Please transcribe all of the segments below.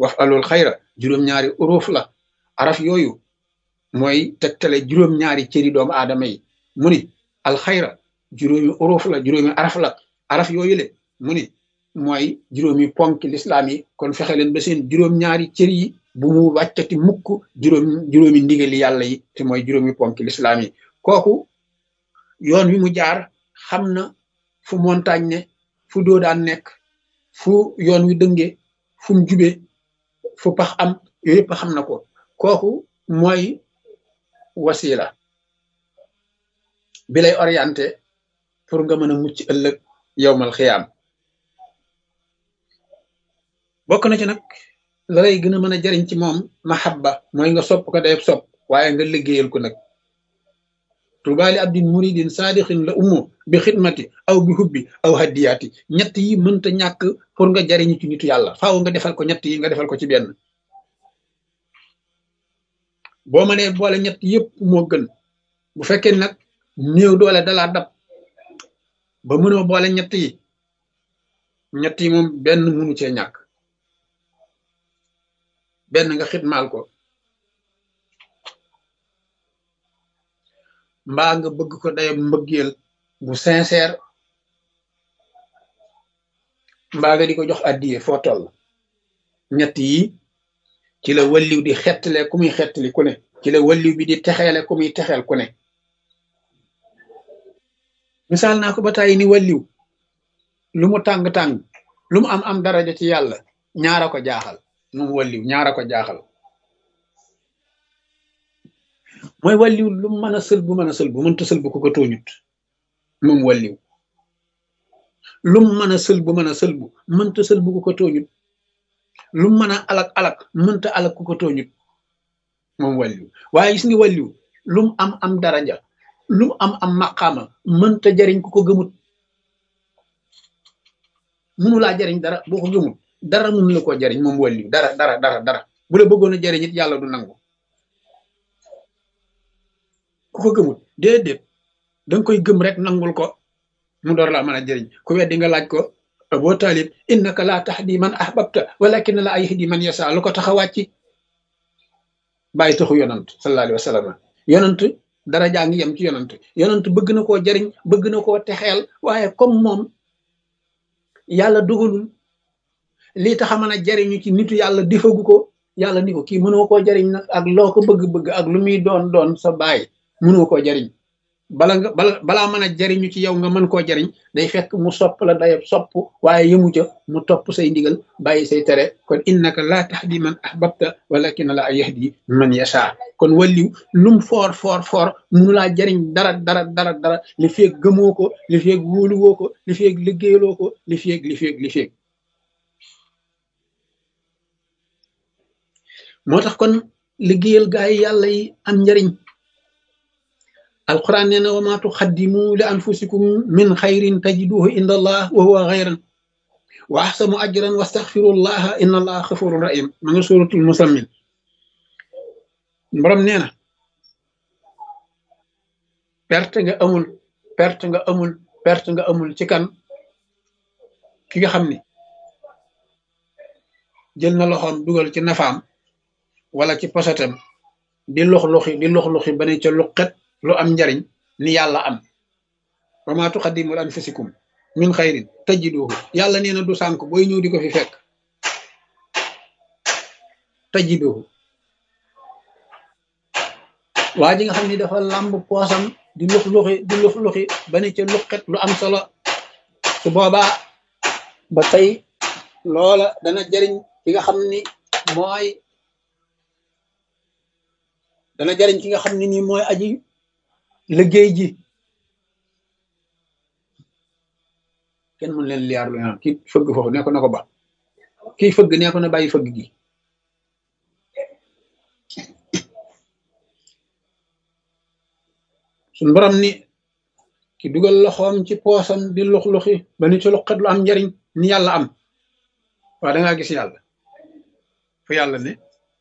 waf alul xayra juróom-ñaari uruuf la araf yooyu mooy tegtale juróom-ñaari cëri doomu aadama yi mu ni alxayra juróomi uruuf la juróomi araf la araf yooyu le mu ni mooy juróomi ponk lislaam yi kon fexe leen ba seen juróom-ñaari cër yi bu mu wàccati mukk juróom juróomi ndigali yàlla yi te mooy juróomi ponk lislaam yi kooku yoon wi mu jaar xam na fu montagne ne fu doodaan nekk fu yoon wi dënge fu mu jube fu pax am yooyu yëpp xam na ko kooku mooy wasila bi lay orienté pour nga mën a mucc ëllëg yowmal xiyaam bokk na ci nag la lay gën a mën a jariñ ci moom mahabba mooy nga sopp ko day sopp waaye nga liggéeyal ko nag tubaali abdin muridin saadixin la ummu bi xidmati aw bi hubbi aw haddiyaati ñett yi mënta ñàkk pour nga jariñu ci nitu yàlla faaw nga defal ko ñett yi nga defal ko ci benn boo mënee boole ñett yëpp moo gën bu fekkee nag néew doole dalaa dab ba mënoo boole ñett yi ñett yi moom benn mënu cee ñàkk benn nga xidmaal ko mbaa nga bëgg ko dayab mbëggeel bu sincère mbaa nga di ko jox addiye foo toll ñett yi ci la walliw di xettale ku muy xettali ku ne ci la walliw bi di texeele ku muy texeel ku ne misaal naa ko ba tàyyi ni walliw lu mu tàng-tàng lu mu am am daraja ci yàlla ñaara ko jaaxal moom walliw ñaara ko jaaxal mooy walliw lu mu mën a sël bu mën a sël bu mënta sël bu ko ko tooñut moom walliw lu mu mën a sël bu mën a sël bu mënta sël bu ko ko tooñut lu mu mën a alak alak mënta alak ku ko tooñut moom walliw waaye gis nga walliw lu mu am am daraja lu mu am am maqaama mënta jariñ ku ko gëmut munu laa jariñ dara boo ko gëmut dara munu la koo jariñ moom walliw dara dara dara dara bu la bëggoon a jariñ it yàlla du nangu ku ko gëmut déedéet danga koy gëm rek nangul ko mu door laa mën a jëriñ ku weddi nga laaj ko boo taalib innaka laa tahdi man ahbabta walakin la yahdi man yasa lu ko tax a wàcc bàyyi taxu yonant sallallahu alayhi wa sallam yonant dara jaa ngi yem ci yonant yonant bëgg na koo jëriñ bëgg na koo texeel waaye comme moom yàlla dugalul lii tax a mën a jëriñu ci nitu yàlla difagu ko yàlla ni ko kii mënoo koo jëriñ nag ak loo ko bëgg-bëgg ak lu muy doon doon sa baay mënoo koo jëriñ bala nga bala balaa mën a jariñu ci yow nga mën koo jariñ day fekk mu sopp la day sopp waaye yëmu ca mu topp say ndigal bàyyi say tere kon innaka laa tahdi man ahbabta walakin la yahdi man yasha kon walliw lum foor foor foor munu laa jariñ dara dara dara dara li feeg gëmoo ko li feeg wóoluwoo ko li feeg liggéeyaloo ko li feeg li feeg li feeg moo tax kon liggéeyal gaa yi yàlla yi am njariñ alquran nee na wa ma tuxaddimu li anfusikum min xayrin tajiduhu inda allah wa huwa xayran wa axsanu ajran wastaxfirullaha inna allaha xafurun rahim ma nga suratul musammin borom nee na perte nga amul perte nga amul perte nga amul ci kan ki nga xam ni jël na loxoom dugal ci nafaam wala ci posatam di lox loxi di lox loxi ba ne ca luqet lu am njariñ ni yàlla am wa ma tuqaddimu li anfusikum min xayrin tajiduhu yàlla nee na du sànk booy ñëw di ko fi fekk tajiduhu waa ji nga xam ni dafa làmb poosam di lux luxi di lux luxi ba ne ca luqet lu am solo su boobaa ba tey loola dana jariñ ki nga xam ni mooy dana jariñ ki nga xam ne nii mooy aji liggéey ji kenn mën leen liyaar lu ñaan kii fëgg foofu nee ko na ko ba kii fëgg nee ko na bàyyi fëgg gi suñ borom ni ki dugal loxoom ci poosam di lux luxi ba ni ci luqat lu am njariñ ni yàlla am waaw dangaa gis yàlla fu yàlla ne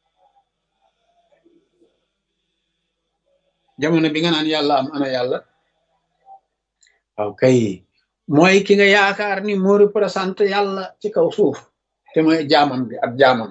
jamono bi nga naan yàlla am ana yàlla waaw kay mooy ki nga yaakaar ni moo représenté yàlla ci kaw suuf te mooy jaamam bi ak jaamam